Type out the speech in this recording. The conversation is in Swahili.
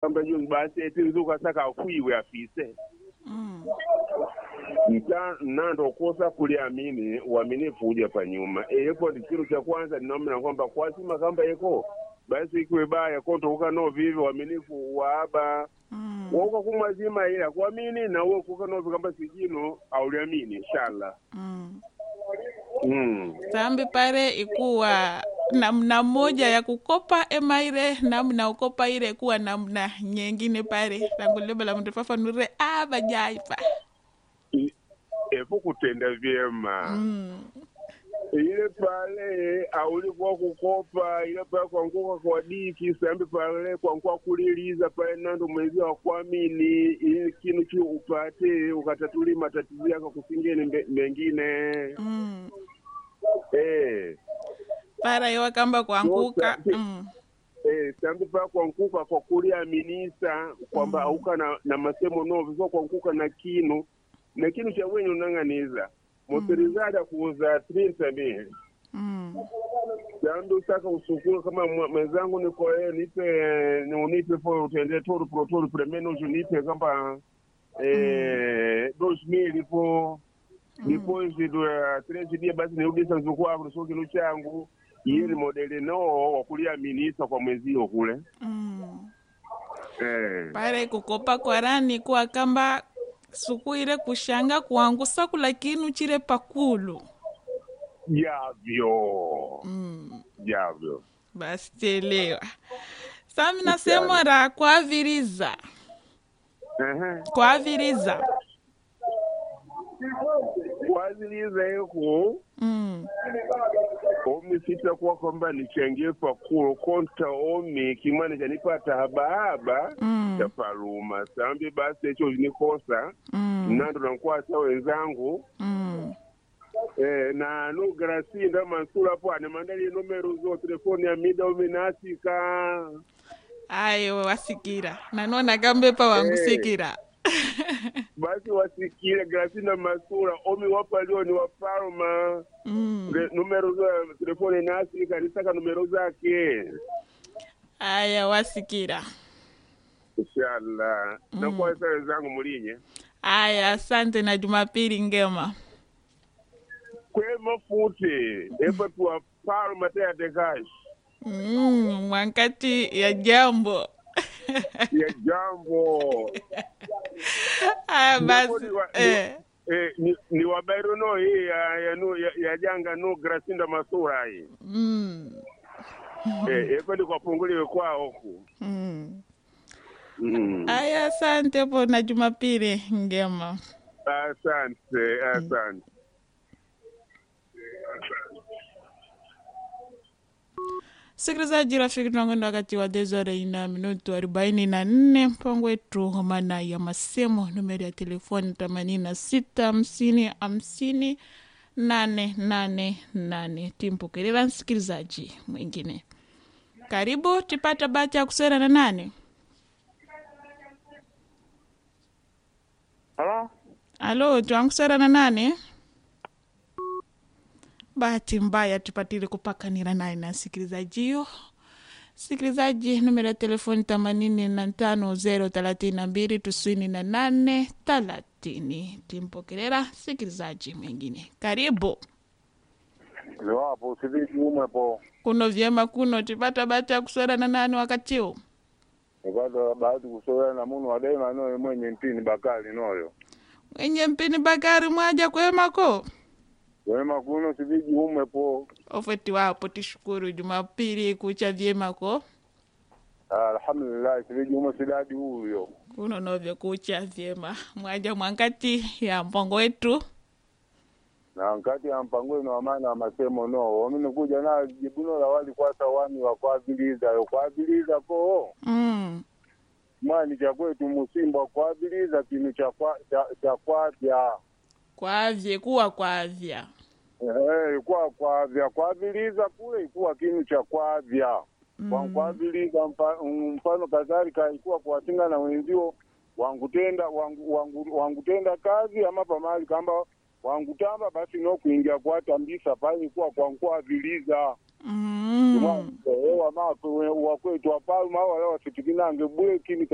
kamba joni basi eti nzuka saka afuiwe afise Mm. nta nando kosa kuliamini uaminifu uja pa nyuma eyepo ndi chiro cha kwanza ninaomena kwamba kwasima kamba eko basi ikiwe baya kontokuka no vivi uaminifu waaba Mm. woka kumwazima ila kuamini na uwe kuka novi kamba sijino auliamini inshallah Mm. mm. sambi pare ikuwa namna moja ya kukopa ema ile namna ukopa ile kuwa namna nyengine pare tangulebela mtu fafanure abajaipa I- epo kutenda vyema mm. ile pale aulikuwa kukopa ile pale kwankuka kwa diki sambi pale kwankuwa kuliliza pale nando mwezi wa kuamini ili kinu chi upate ukatatuli matatizo yako kusingeni mbe- mengine Mm. eh para iwa kamba kuanguka Yote. mm. eh sambi pale kwankuka kwa kuliaminisa kwamba Mm. auka na, na masemo novi so kwankuka na kinu na kinu cha wenye unang'aniza motorizada kuuza trinta mili Mm. Sandu saka usukuru kama mwa- mwenzangu niko eh, nipe ni unipe po utende toru pro toru premeno unipe kama eh dos mili po depois do uh, três dias basi nirudi sasa kwa so kilo changu yeye modeli no wakulia minisa kwa mwezio kule Mm. eh pare kukopa kwarani kuwa kamba suku ile kushanga kuangusa kula kinu chile pakulu javyo mm. javyo basi telewa sami nasema ra kwaviriza ehe kwaviriza kwaziliza eko mm. omi sitakuwa kwamba nichangie pakulu konta omi kimwana chanipata habahaba Mm. chapaluma sambi basi echo nikosa Mm. nando nankwasa wenzangu Mm. eh, na no grasinda mansura po ane mandali nomero zo telefoni ya mida omi nasika ayo wasikira nanona kambepa wangusikira basi wasikile grasinda masura omi wapalio ni wapalma mm. Re- numero zo ya telefoni nasika nisaka numero zake aya wasikira inshallah Mm. nakwasa wenzangu mulinye aya asante na jumapili ngema kwema futi epa tuwa palma teyatekashi mm. mwankati ya jambo ya jambo aya basi Ndakoni wa- eh. Eh, ni, ni wabairo no hii ya, ya, no, ya, ya janga no grasinda masura hii mm. eh, epa ndikwapunguliwe kwao ku mm. mm. aya asante po na jumapili ngema asante asante Sikilizaji rafiki, tunakwenda wakati wa dezore ina minutu arobaini na nne mpango wetu homana ya masemo, numeri ya telefoni themanini na sita hamsini hamsini nane nane nane. Timpokelela msikilizaji mwingine, karibu tipata bahati ya kusera na nane. Halo? Alo, twankusera na nane. Bahati mbaya tupatile kupakanira naye na sikilizaji hiyo. Sikilizaji, numero ya telefoni themanini na tano zero thelathini na mbili tisini na nane thelathini. Timpokelera sikilizaji mwingine, karibu Liwapo usiviki umwepo. kuno vyema kuno tipata bahati ya kuswera na nane wakati huu Nikata bahati kusoya na munu wadaima noyo mwenye mpini bakali noyo. mwenye mpini Bakari mwaja kwemako Wema kuno siviki umwepo. ofeti wapo tishukuru Jumapili kucha vyemako Alhamdulillah siviki umwe sidadi huyo. kuno novyo kucha vyema mwaja mwankati ya mpango wetu Na nkati ya mpango wenu wa maana wa masemo no. Wamini kuja na jibuno la wali kwasa wani wa kwabiliza. Yo kwabiliza ko. mm. Mwani cha kwetu musimba kwabiliza kinu cha kwa cha, cha kwavya. kwavye kuwa kwavya Eh, kwa kwavya kwabiliza kule ikuwa kinu cha kwavya. kwa mm. kwabiliza mfa- mfano kadhalika ikuwa kuwatinga na wenzio wangutenda wangu, wangu, wangutenda kazi ama pamali kamba wangutamba basi no kuingia kwatambisa pale kuwa kwankwaviliza mm. wama wakwetu wapaluma wala wasitikinange bule kini